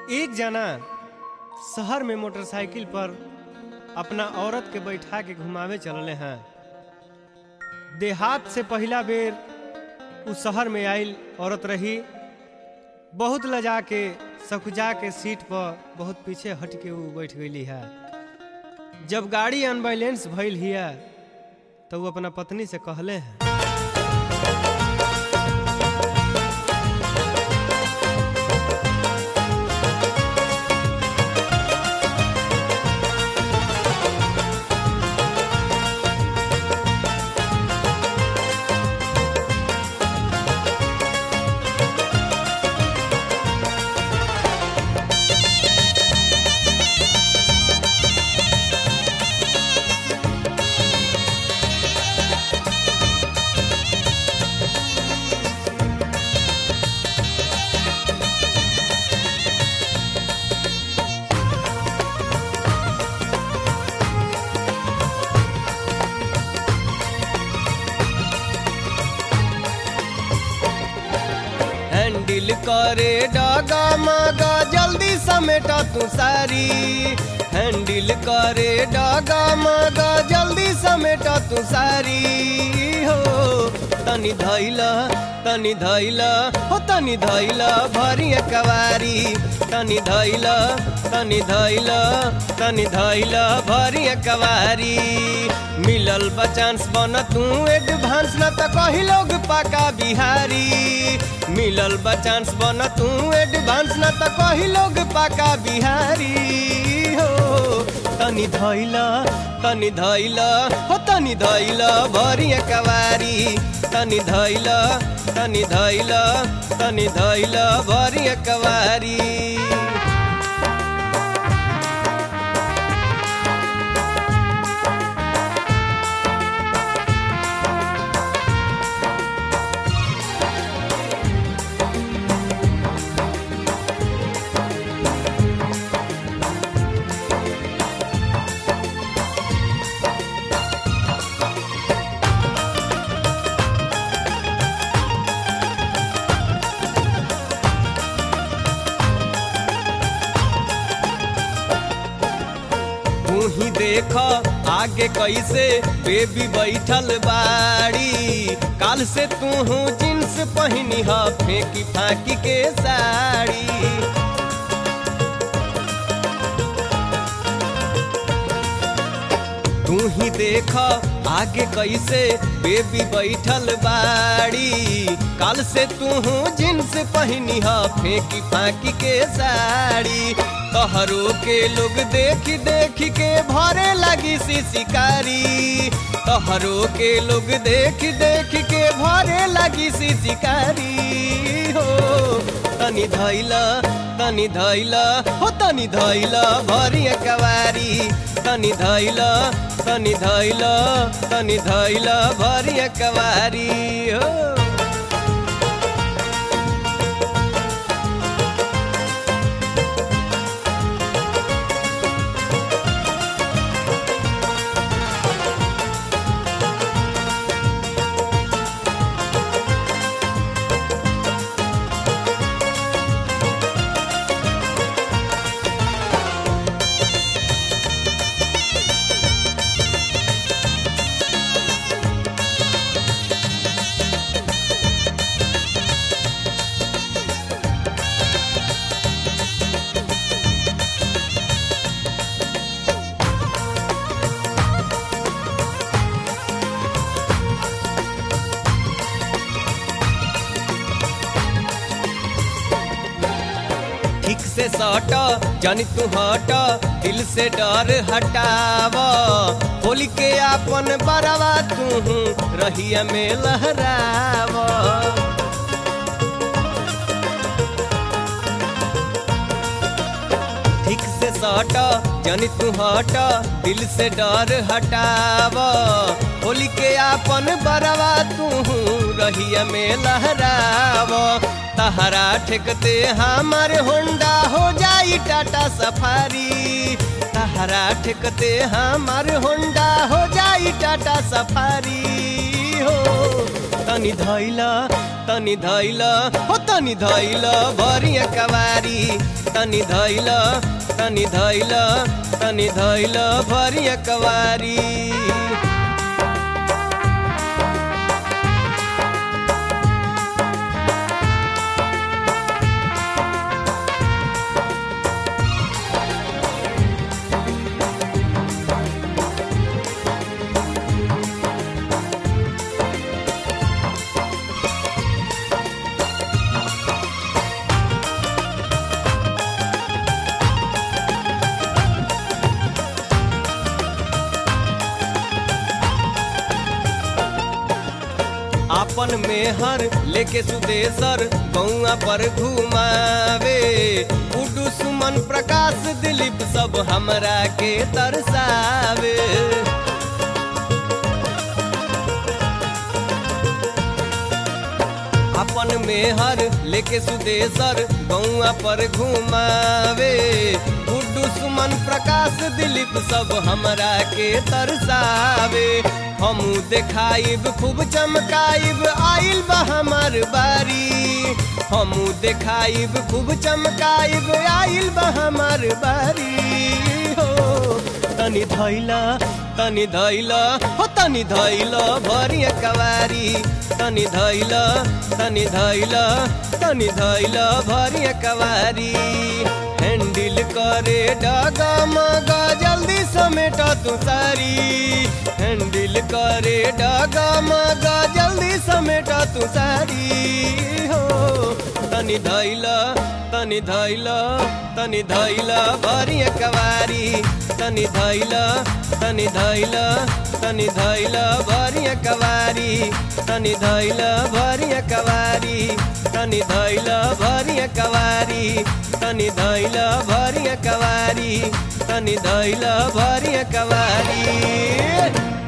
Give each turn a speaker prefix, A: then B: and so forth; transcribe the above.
A: एक जना शहर में मोटरसाइकिल पर अपना औरत के बैठा के घुमावे चलले हैं देहात से पहला बेर उ शहर में आइल औरत रही बहुत लजा के सकुजा के सीट पर बहुत पीछे हट के उ बैठ गई है जब गाड़ी अनबैलेंस भइल हिया तो वो अपना पत्नी से कहले हैं हैंडल करे डागा मागा जल्दी समेटा तू सारी हैंडल करे डागा मागा जल्दी समेटा तू सारी हो तनी धैला तनी धैला हो तनी धैला भरी कवारी तनी धैला तनी धैला तनी धैला भरी कवारी मिलल बचांस बन तू एडवांस न त कही लोग पाका बिहारी मिलल बचांस बन तू एडवांस न त कही लोग पाका बिहारी हो तनी धैला तनी धैला हो तनी धैला भरी कवारी तनी धैला तनी धैला तनी धैला भरी कवारी तू ही देख आगे कैसे बेबी बैठल बाड़ी काल से तू जींस पहनी ह फेंकी फाकी के साड़ी तू ही देख आगे कैसे बेबी बैठल बाड़ी काल से तू जींस पहनी ह फेंकी फाकी के साड़ी तहरो के लोग देख देख के भरे लगी सी शिकारी तहरो के लोग देख देख के भरे लगी सी शिकारी हो तनी धैला तनी धैला हो तनी धैला भरी कवारी तनी धैला तनी धैला तनी धैला भरी कवारी हो ठीक से सट जानी तू हट दिल से डर हटाव होली के आपन बरवा तू रहिया में लहराव ठीक से सट जानी तू हट दिल से डर हटाव होली के आपन बरवा तू रहिया में लहराव तहरा ठेकते हमार होंडा हो जाई टाटा सफारी तहरा ठेकते हमार होंडा हो जाई टाटा सफारी हो तनी तनी धैला तनी धैला हो तनी धैला भरिया कवारी तनी धैला तनी धैला तनी धैला भरिया कवारी आपन मेहर लेके सुदेशर गौआ पर घुमावे उडू सुमन प्रकाश दिलीप सब हमरा के तरसावे अपन मेहर लेके सुदेशर गौआ पर घुमावे उडू सुमन प्रकाश दिलीप सब हमरा के तरसावे हमू देखाइब खूब चमकाइब आइल बा हमार बारी हमू देखाइब खूब चमकाइब आइल बा हमार बारी हो तनी धैला तनी धैला हो तनी धैला भरिया कवारी तनी धैला तनी धैला तनी धैला भरिया कवारी हैंडल करे डगा मगा जल्दी समेट तू सारी हैंडल करे डगा मगा जल्दी समेट तू सारी हो तनी धैला तनी धैला तनी धैला भरिया कवारी तनी धैला तनी धैला तनी धैला भरिया कवारी तनी धैला भरिया कवारी तनी धैला भरिया कवारी तनी धैला भरिया कवारी तनी धैला भरिया कवारी